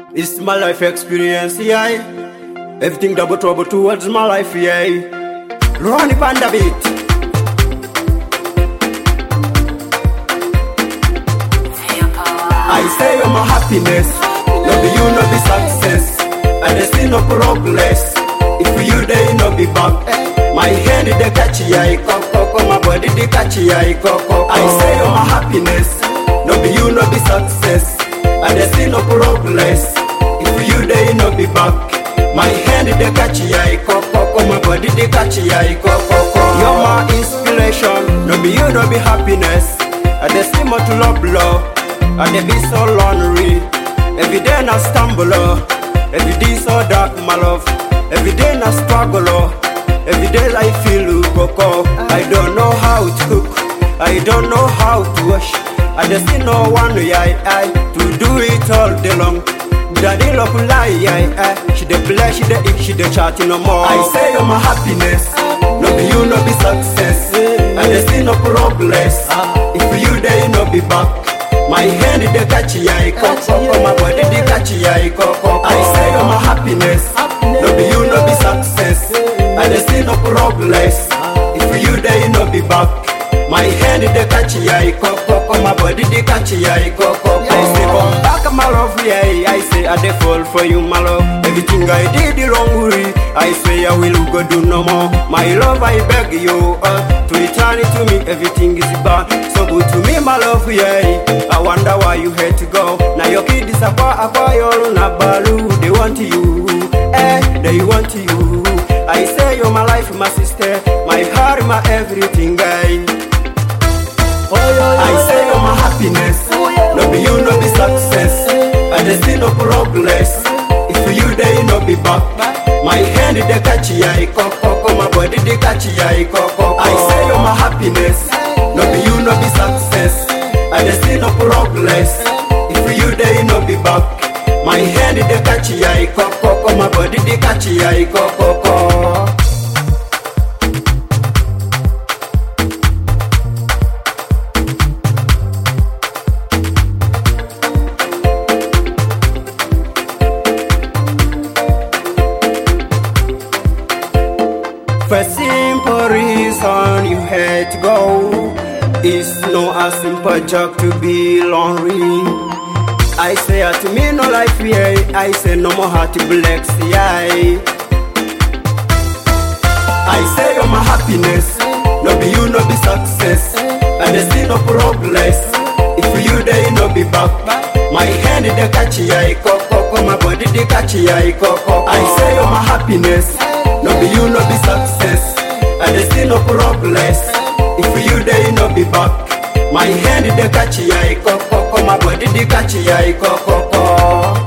It's my life experience, yeah. Everything double trouble towards my life, yeah. Run it on the beat. I say you're my happiness, no be you, no be success. And I see no progress. If you there, no be back. My hand they catch ya, coco, my body they catch ya, coco. I say you're my happiness, no be you, no be success. And I see no progress. If you there, no be back. My hand they catch ya, coco, my body they catch ya, coco. You're my inspiration, no be you, no be happiness. And I see more to love, love. And they be so lonely. Every day I stumble, oh. every day so dark, my love. Every day I struggle, oh. every day I feel coco. I don't know how to cook, I don't know how to wash. I just see no one, yeah, I, to do it all day long. Daddy look lie, yeah, I, she dey play, she dey eat, she dey chat no more. I say you're my happiness, no be you, no be success. I just see no progress. If you there, no be back. My hand they catch ya, coco. My body they catch ya, coco. I say you're my happiness. No be you, no be success. I dey see no progress. If you there, no be back. My hand they catch ya, coco. My body they catch ya, coco. I say come back, my love, yeah. I say I dey fall for you, my love. Everything I did the wrong way. I swear I will go do no more. My love, I beg you, uh, to return it to me. Everything is bad, so good to me, my love, yeah. I wonder why you had to go. Now your kid is a bar, a boy, na balu. They want you, eh? They want you. I say you're my life, my sister, my heart, my everything, guy. I say you're my happiness. No be you, no be success. I just see no progress. If you there, no be back. My hand they catch ya, coco. My body they catch ya, coco. I say you're my happiness. No be you, no be success. I just see no progress. If you there, no be back. My hand they catch ya, coco. My body they catch ya, coco. For simple reason you had to go. It's no a simple job to be lonely. I say to me no life yeah. I say no more heart to black yeah. I say you're my happiness. No be you, no be success. And there's still no progress. If you there, no be back. My hand they catch ya, coco. My body they catch ya, coco. I say you're my happiness. No be you, no be success. And there's still no progress. If you there, no be back. My hand they catch ya, coco. My body they catch ya, coco.